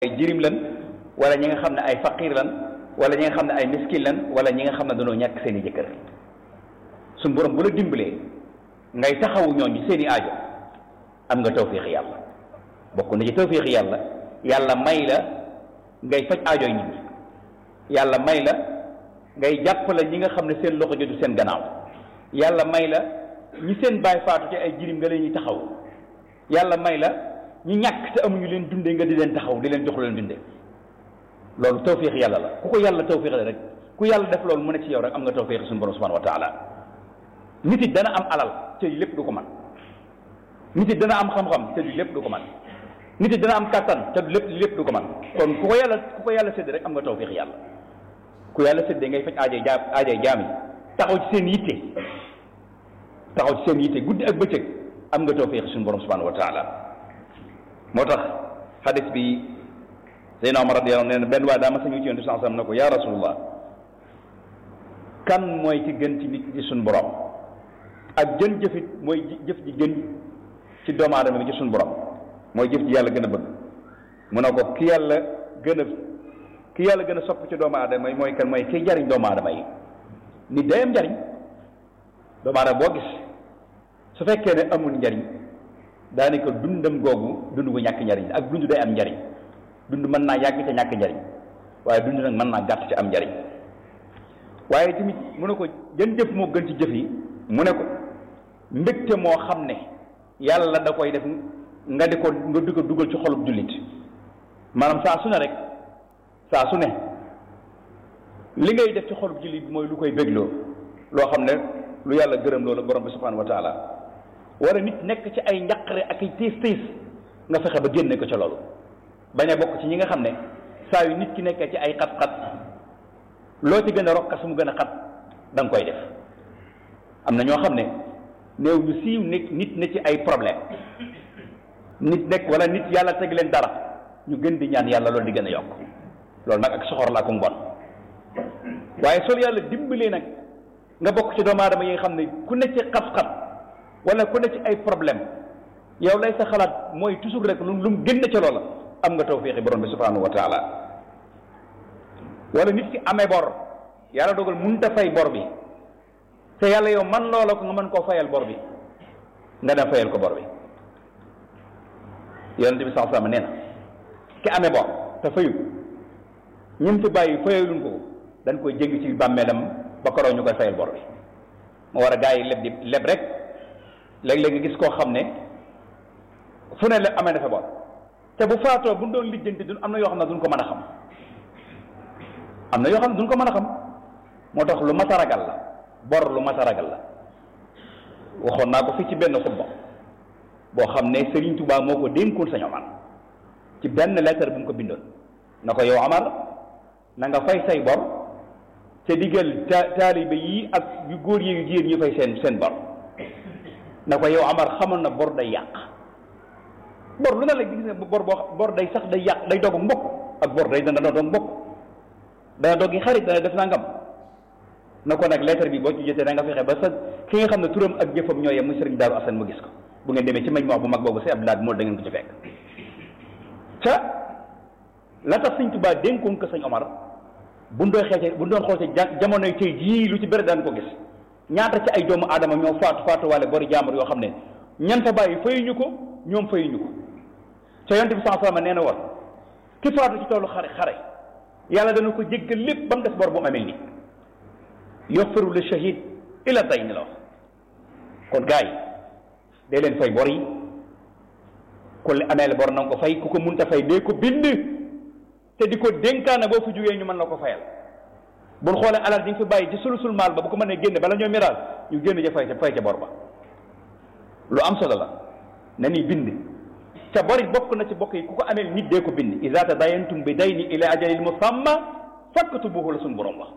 ay jirim lan wala ñi nga xam ne ay faqir lan wala ñi nga xam ne ay miskin lan wala ñi nga xam ne dañoo ñàkk seen i jëkkër suñu borom bu la dimbalee ngay taxawu ñooñu seen i aajo am nga tawfiix yàlla bokk na ci tawfiix yàlla yàlla may la ngay faj aajoy nit ñi yàlla may la ngay jàppale ñi nga xam ne seen loxo jotu seen gannaaw yàlla may la ñi seen baay faatu ci ay jirim nga leen ñuy taxaw yàlla may la ñi ñàkk te amuñu leen dundee nga di leen taxaw di leen jox leen dundee loolu tawfiix yàlla la ku ko yàlla tawfiix rek ku yàlla def loolu mu ne ci yow rek am nga tawfiix suñu borom subhanahu wa taala nit it dana am alal te lépp du ko man nit it dana am xam-xam te du lépp du ko man nit it dana am kàttan te du lépp lépp du ko man kon ku ko yàlla ku ko yàlla sédd rek am nga tawfiix yàlla ku yàlla séddee ngay faj aajay jaam aajay jaam yi taxaw ci seen yitte taxaw ci seen yitte guddi ak bëccëg am nga tawfiix suñu borom subhanahu wa taala moo tax xadis bi Seydina Omar radiyallahu anhu nee na benn waaye daa ma sañu ci yonent bi sallallahu alayhi wasallam ne ko yaa rasulullah kan mooy ci gën ci nit ci suñu borom ak jën jëfit mooy jëf ji gën ci doomu aadama bi ci suñu borom mooy jëf ji yàlla gën a bëgg mu ne ko ki yàlla gën a ki yàlla gën a sopp ci doomu aadama yi mooy kan mooy kiy jariñ doomu aadama yi nit day am njariñ doomu aadama boo gis su fekkee ne amul njariñ daanaka dundam googu dund bu ñàkk njariñ ak dund day am njariñ dund mën naa yàgg ca ñàkk njariñ waaye dund nag mën naa gàtt ca am njariñ waaye tamit mu ne ko jën jëf moo gën ci jëf yi mu ne ko mbégte moo xam ne yàlla da koy def nga di ko nga di ko dugal ci xolub jullit maanaam saa su ne rek saa su ne li ngay def ci xolub jullit bi mooy lu koy bégloo loo xam ne lu yàlla gërëm loolu borom bi subhanahu wa taala wala nit nekk ci ay njaqare ak ay tiis tiis nga fexe ba génne ko ca loolu bañ a bokk ci ñi nga xam ne saa yu nit ki nekkee ci ay xat-xat loo ci gën a rokkas mu gën a xat da nga koy def am na ñoo xam ne néew ñu siiw nekk nit ne ci ay problème nit nekk wala nit yàlla teg leen dara ñu gën di ñaan yàlla loolu di gën a yokk loolu nag ak soxor la ko mbon waaye sol yàlla dimbalee nag nga bokk ci doomu aadama yi nga xam ne ku ne ci xat-xat wala ku ne ci ay problème yow lay sa xalaat mooy toujours rek lu lu mu génn ca loola am nga tawfiixi borom bi subhanahu wa taala wala nit ki amee bor yàlla dogal mënut a fay bor bi te yàlla yow man loola ko nga mën koo fayal bor bi nga dem fayal ko bor bi yonente bi sallallahu alayhi wasallam nee na ki amee bor te fayu ñun fi bàyyi fayaluñ ko dañ koy jéggi ci bàmmeelam ba koroo ñu koy fayal bor bi moo war a gaa yi leb di leb rek léeg-léeg nga gis koo xam ne fu ne la amee dafa bor te bu faatoo bu doon lijjanti duñ am na yoo xam ne duñ ko mën a xam am na yoo xam ne duñ ko mën a xam moo tax lu mat a ragal la bor lu mat a ragal la waxoon naa ko fii ci benn xutba boo xam ne Serigne Touba moo ko dénkoon Sëñ Omar ci benn lettre bu mu ko bindoon na ko yow Omar na nga fay say bor te digal ta taalibe yi ak yu góor yi yu jigéen ñu fay seen seen bor na ko yow Omar xamoon na bor day yàq bor lu ne la gis ne bor boo bor day sax day yàq day dog mbokk ak bor day dana dog mbokk dana dog yi xarit dana def nangam na ko nag lettre bi boo ci jotee da nga fexe ba sa ki nga xam ne turam ak jëfam ñoo yem muy sëriñ Daaru Asan mu gis ko bu ngeen demee ci mañ wax bu mag boobu si Abdoulaye moo da ngeen ko ci fekk ca la tax sëñ Tuubaa dénkoon ko sëñ Omar bu doon xeece bu doon xool ci jamonoy tey jii lu ci bëri daan ko gis ñaata ci ay doomu aadama ñoo faatu faatu wala bori jaamur yoo xam ne ñan fa bàyyi fayuñu ko ñoom fayuñu ko ca yonte bi sallallahu alayhi wasallam nee na woon ki faatu ci toolu xare xare yàlla dana ko jéggal lépp ba mu des bor bu mu amel ni yoxfiru li shahid ila day ni la wax kon gars yi day leen fay bor yi ku li ameel bor na nga ko fay ku ko munta fay dee ko bind te di ko dénkaana boo fi jógee ñu mën la ko fayal bul xoolee alal di nga fi bàyyi ci sulusul maal ba bu ko mënee génne bala ñoo miraal ñu génn ja fay ca fay ca bor ba lu am solo la na ni bind ca bori bokk na ci bokk yi ku ko ameel nit dee ko bind iza tadayantum bi dayni ila ajalil musamma faktubuhu la suñu borom wax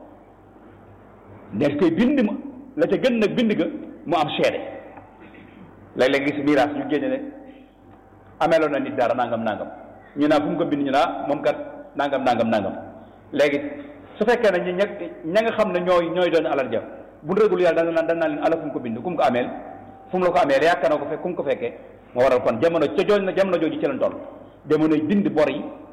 del koy bind ma la ca gën nag bind ga mu am seede léeg-léeg gis miraas ñu génne ne ameeloon na nit dara nangam nangam ñu naa fu mu ko bind ñu naa moom kat nangam nangam nangam léegi su fekkee ne ñi ña ña nga xam ne ñooy ñooy doon alal ja bu rëgul yàlla dana naan dana leen ala fu mu ko bind ku mu ko ameel fu mu la ko ameel yaakaar na ko fekk ku mu ko fekkee moo waral kon jamono ca jooj na jamono jooju ci lañ toll jamonoy bind bor yi